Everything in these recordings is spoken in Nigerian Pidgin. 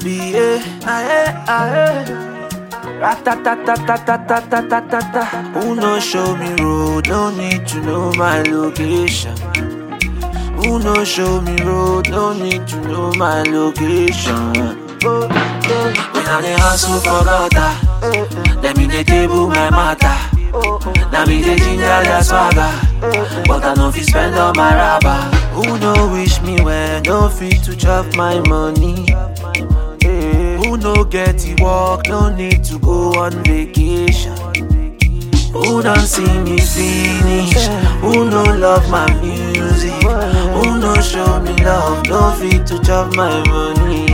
be eh, ah eh, ah eh. Ratatatatatatatata. Who no show me road? No need to know my location. Who no show me road? No need to know my location. Oh, oh. When I dey hustle for gutter, let me dey table my matter. Now me dey ginger their swagger, but I no fit spend all my rubber. Who no wish me well? No fit to chop my money. Eh, Who no get the work? No need to go on vacation. Who don't see me finish? Who no love my music? Who no show me love? No fit to chop my money.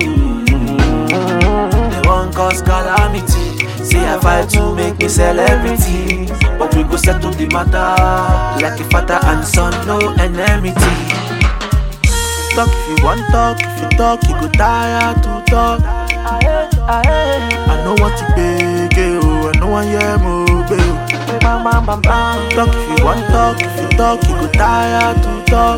They want cause calamity. Say I fight to make me celebrity. But we go settle the matter like a father and son, no enmity. Talk if you want talk, if you talk, you go tire to talk. I know what to beg, oh, I know I am obey. Talk if you want talk, if you talk, you go tire to talk.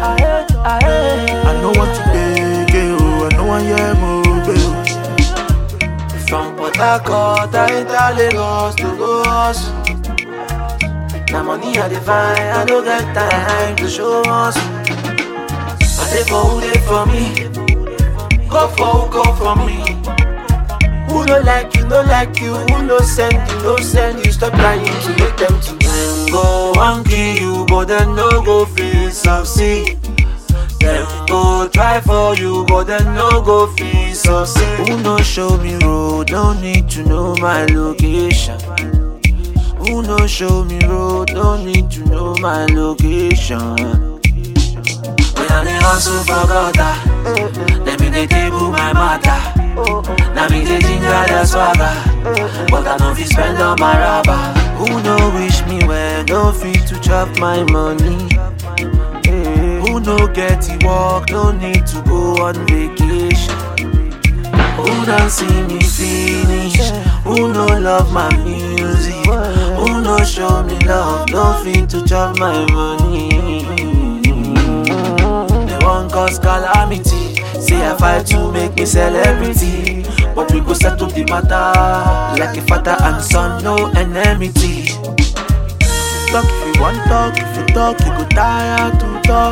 I know what to beg, oh, I know I am obey. From Port Harcourt, I enter Lagos to go hustle. Now money I define, I don't get time to show us. I say for who they for me, go for who go for me. Who no like you, no like you, who no send you, no send you. Stop trying to make them to them go and kill you, but then no go feel succeed. Them go try for you, but then no go feel succeed. Who no show me road, no need to know my location. Who no show me road, no need to know my location. When I dey hustle for gutter, let me dey table my matter. Now me dey ginger the swagger, but I no fit spend all my rubber. Who no wish me well, no fit to chop my money. Eh, Who no get the work, no need to go on vacation. Who don't see me finish? Who no love my music? Who no show me love? No fit to chop my money. They want cause calamity. Say I fight to make me celebrity. But we go settle the matter like a father and son, no enmity. Talk if you want talk, if you talk, you go tire to talk.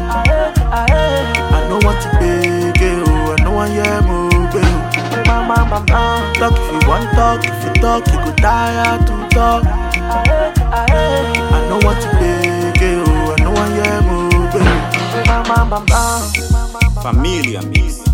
I know what to beg, oh, I know I am obey. Talk if you want talk, if you talk, you go tire to talk. I know what to beg, oh, I know I am obey. Familia Mix.